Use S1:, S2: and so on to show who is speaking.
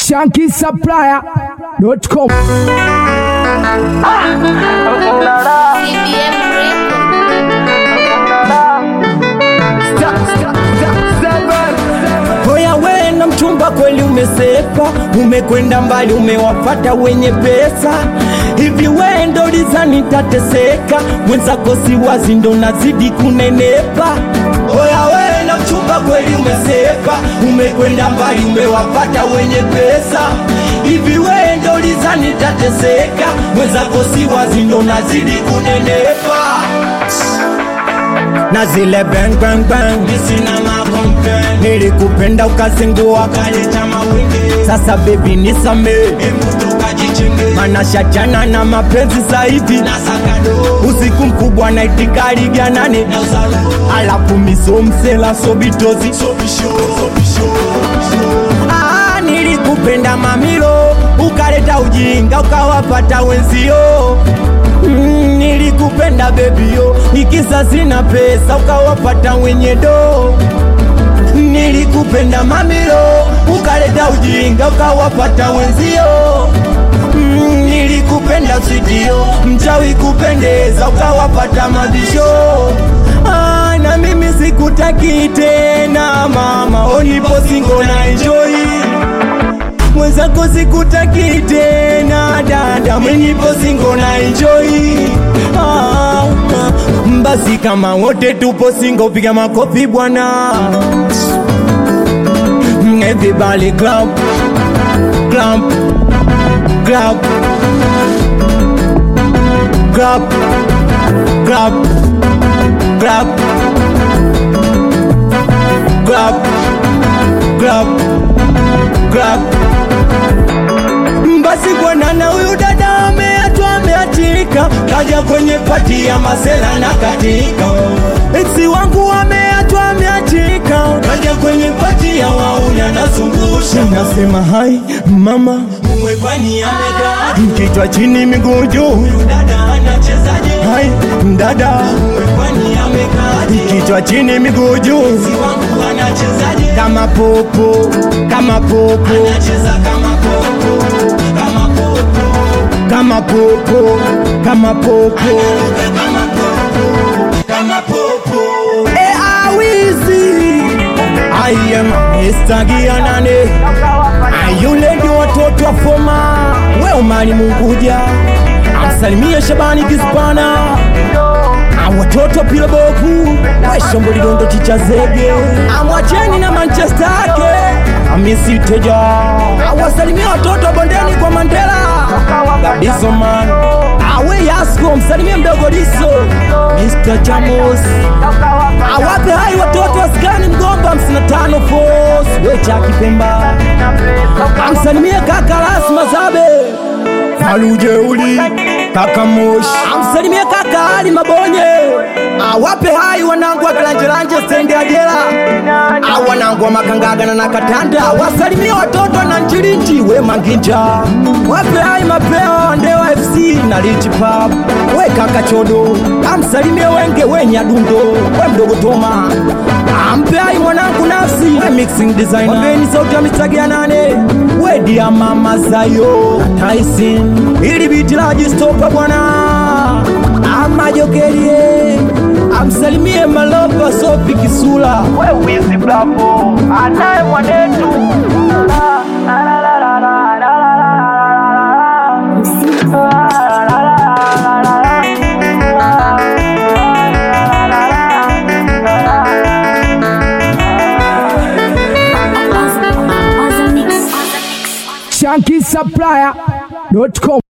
S1: shankisupplier.com
S2: CBM Records.
S3: Hoya we na mchumba kweli umesepa, umekwenda mbali, umewafata wenye pesa. Hivi we ndo lizani tateseka, mwenzako si wazi ndo nazidi kunenepa. Hoya we na mchumba kweli umesepa, umekwenda mbali, umewafata wenye pesa. Hivi we ndo lizani tateseka, mwenzako si wazi ndo nazidi kunenepa na zile bang bang bang nisina makompe nilikupenda ukazingua kaleta mawingi sasa bebi nisame mana shachana na mapenzi zaidi na sakado usiku mkubwa na itikari ganane alafu misomsela sobitozi Ah, nilikupenda mamilo ukaleta ujinga ukawapata wenzio Mm, nilikupenda bebio ikisa sina pesa ukawapata wenye do nilikupenda mamilo ukaleta ujinga ukawapata wenzio mm, nilikupenda sidio mchawi kupendeza ukawapata mabisho ah, na mimi sikutaki tena mama onipo singo na enjoy mwenzako sikutaki tena dada mwenyipo singo na enjoy ah, ah. basi kama wote tupo singo piga makofi bwana Mm, everybody clap clap clap clap clap clap clap clap clap basi bwana na huyu dada ameachwa ameachika kaja kwenye pati ya masela na katika eksi wangu ameachwa ameachika kaja kwenye pati ya wauni anazungusha nasema hai mama mwekwani amekaa kichwa chini miguu juu dada anachezaje hai dada mwekwani amekaa kichwa chini miguu juu wangu anachezaje kama popo kama popo anacheza kama popo kama popo kama popo kama popo kama popo kama popo e awizi I am Mr. Gianane Ayule ndio watoto wa foma we umani munguja amsalimie Shabani Kispana awatoto pila boku weshombo lilondo chicha zege amwacheni na manchester yake amisiteja awasalimia watoto wa bondeni kwa mandela gadiso man awe yasko msalimie mdogo diso mr chamos awape hai watoto waskani mgomba 55 fos wecha kipemba amsalimie kaka ras mazabe falujeuli kaka moshi amsalimie kaka ali mabonye awape hai wanangu wa kilanjelanje stendi ya jela au wanangu wa makangagana na katanda wasalimie watoto na nchilinchi we manginja wape hai mapeo ndewa fc na lichi pub we kaka chodo amsalimie wenge we nyadundo we mdogo toma ampe hai mwanangu nafsi we mixing designer wapeni sauti ya mistagia nane we dia mama zayo taisin ili biti la jistopa bwana amajokerie amsalimie malopa sopi kisula we wizi bravo anaye mwanetu
S1: shankisupplier.com